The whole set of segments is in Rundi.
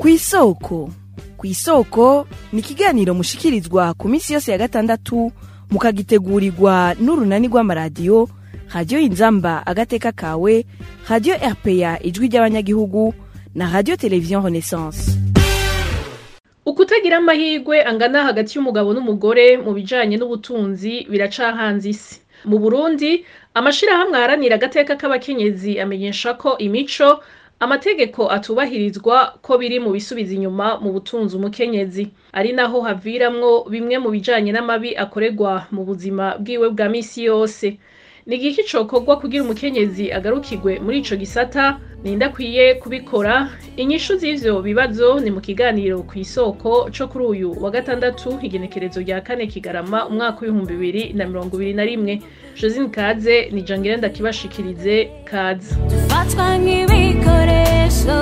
kw'isoko kw'isoko ni ikiganiro mushikirizwa ku minsi yose ya gatandatu mukagitegurirwa n'urunani rw'amaradiyo radiyo inzamba agateka kawe radiyo rpa ijwi ry'abanyagihugu na radiyo televiziyo renaissance ukutagira amahirwe angana hagati y'umugabo n'umugore mu bijanye n'ubutunzi biracahanze isi mu burundi amashirahamwe aharanira agateka k'abakenyezi amenyesha ko imico amategeko atubahirizwa ko biri mu bisubiza inyuma mu butunzi umukenyezi ari naho haviramwo bimwe mu bijanye n'amabi akorerwa mu buzima bwiwe bwa misi yose ni igiki cokorwa kugira umukenyezi agarukirwe muri ico gisata ninde akwiye kubikora inyishu z'ivyo bibazo ni mu kiganiro kw'isoko co kuri uyu wa gatandatu igenekerezo rya kane kigarama umwaka w'ibihumbi bibiri na mirongo ibiri na rimwe josine kaze ni jangire ndakibashikirize kaze dufatwa nk'ibikoresho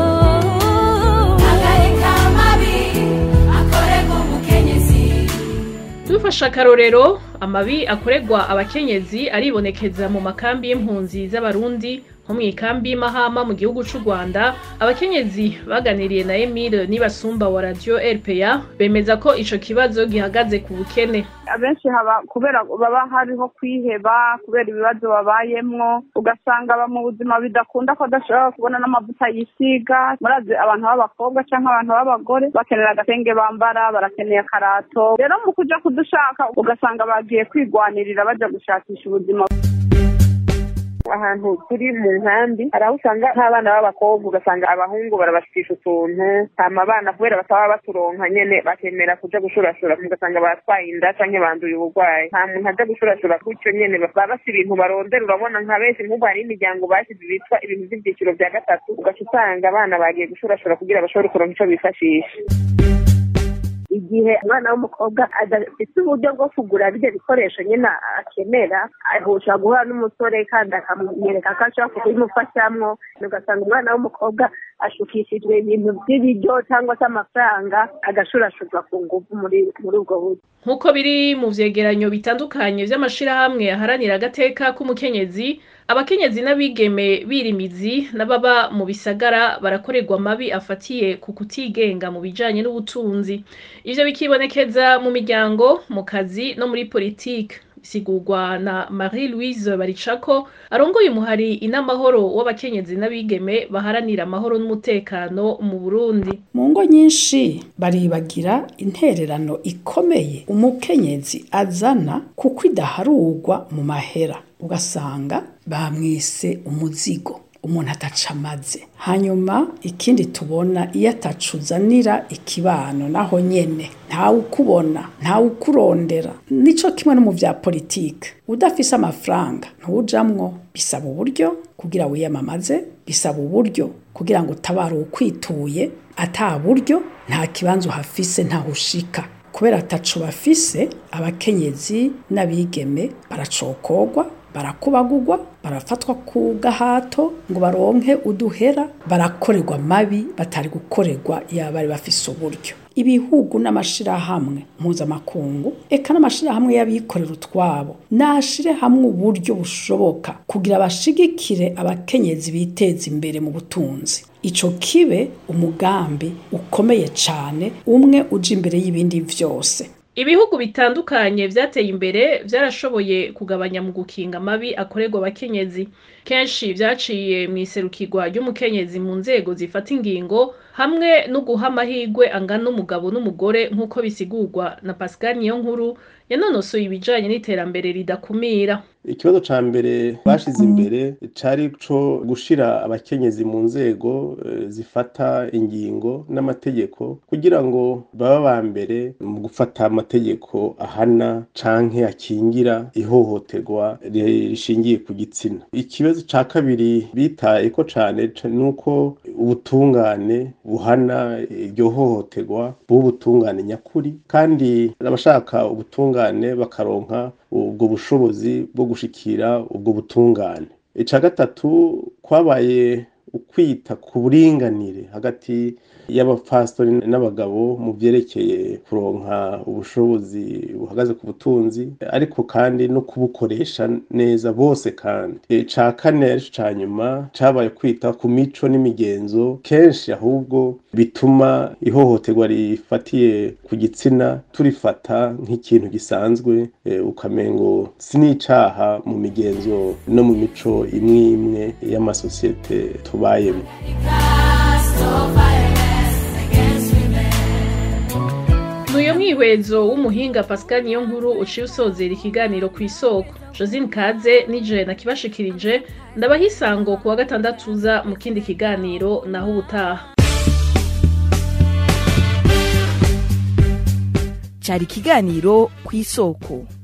hagarika amabi akorerwa umukenyezi dufashe akarorero amabi akorerwa abakenyezi aribonekeza mu makambi y'impunzi z'abarundi nko mw'ikambi y'imahama mu gihugu c'u rwanda abakenyezi baganiriye na emile nibasumba wa radio rpa bemeza ko ico kibazo gihagaze ku bukene abenshi haba kubera baba hariho kwiheba kubera ibibazo babayemwo ugasanga aba mu buzima bidakunda ko adashobora kubona n'amavuta yisiga murazi abantu b'abakobwa canke abantu b'abagore bakenera agatenge bambara barakeneye akarato rero mu kuja kudushaka ugasanga bagiye kwigwanirira baja gushakisha ubuzima ahantu turi mu nkambi hari aho usanga nk'abana b'abakobwa ugasanga abahungu barabashikisha utuntu hama abana kubera bataba baturonka nyene bakemera kuja gushurashura ugasanga batwaye inda canke banduye uburwayi nta muntu aja gushurashura gutyo nyene baba bafise ibintu barondera urabona nka benshi nk'ubu hari imiryango basize bitwa ibintu vy'ivyiciro vya gatatu ugaca usanga abana bagiye gushurashura kugira bashobore kuronka ico bifashisha igihe umwana w'umukobwa adafite uburyo bwo kugura bivyo bikoresho nyine akenera ahusha guhura n'umusore kandi akamwereka ko ashobora kubimufashamwo ugasanga umwana w'umukobwa ashukishijwe ibintu by'ibiryo cyangwa se amafaranga agashurashurwa ku nguvu muri muri ubwo buryo nk'uko biri mu vyegeranyo bitandukanye vy'amashirahamwe aharanira agateka k'umukenyezi abakenyezi n'abigeme birimizi n'ababa mu bisagara barakorerwa amabi afatiye ku kutigenga mu bijanye n'ubutunzi ivyo bikibonekeza mu miryango mu kazi no muri politike bisigurwa na marie louise baricako arongoye umuhari inamahoro w'abakenyezi n'abigeme baharanira amahoro n'umutekano mu burundi mu ngo nyinshi baribagira intererano ikomeye umukenyezi azana kuko idaharurwa mu mahera ugasanga bamwise umuzigo umuntu ataca amaze hanyuma ikindi tubona iyo atacuzanira ikibano naho nyene ntawe ukubona ntawe ukurondera nico kimwe no mu vya politike udafise amafaranga ntujamwo bisaba uburyo kugira wiyamamaze bisaba uburyo kugira ngo utabare ukwituye ata buryo nta kibanza uhafise ntaho ushika kubera ataco bafise abakenyezi n'abigeme baracokorwa barakubagurwa barafatwa ku gahato ngo baronke uduhera barakorerwa mabi batari gukorerwa iyo bari bafise uburyo ibihugu n'amashirahamwe mpuzamakungu eka n'amashirahamwe y'abikorera utwabo nashire hamwe uburyo bushoboka kugira bashigikire abakenyezi biteza imbere mu butunzi ico kibe umugambi ukomeye cane umwe uja imbere y'ibindi vyose ibihugu bitandukanye vyateye imbere vyarashoboye kugabanya mu gukinga amabi akorerwa abakenyezi kenshi vyaciye mw'iserukirwa ry'umukenyezi mu nzego zifata ingingo hamwe no guha amahirwe angana umugabo n'umugore nk'uko bisigurwa na pascal niyonkuru yanonosoye ibijanye n'iterambere ridakumira ikibazo ca mbere bashize imbere cari co gushira abakenyezi mu nzego eh, zifata ingingo n'amategeko kugira ngo baba ba mbere mu gufata amategeko ahana canke akingira ihohoterwa rishingiye ku gitsina ikibazo ca kabiri bitayeko cane nuko ubutungane buhana iryo hohoterwa bw'ubutungane nyakuri kandi abashaka ubutungane bakaronka ubwo bushobozi bwo gushikira ubwo butungane ica gatatu kwabaye ukwita ku buringanire hagati y'abapfastori n'abagabo mu vyerekeye kuronka ubushobozi buhagaze ku butunzi ariko kandi no kubukoresha neza bose kandi ca kane arico ca nyuma cabaye kwita ku mico n'imigenzo kenshi ahubwo bituma ihohoterwa rifatiye ku gitsina turifata nk'ikintu gisanzwe ukamengo si n'icaha mu migenzo no mu mico imwe imwe y'amasosiyete tubayemo Nuyo mwihwezo w'umuhinga Pascal niyo nkuru uciye usozera ikiganiro ku isoko Josine Kaze nije nakibashikirije ndabaha isango ku wa gatandatu uza mu kindi kiganiro naho ubutaha cari ikiganiro ku isoko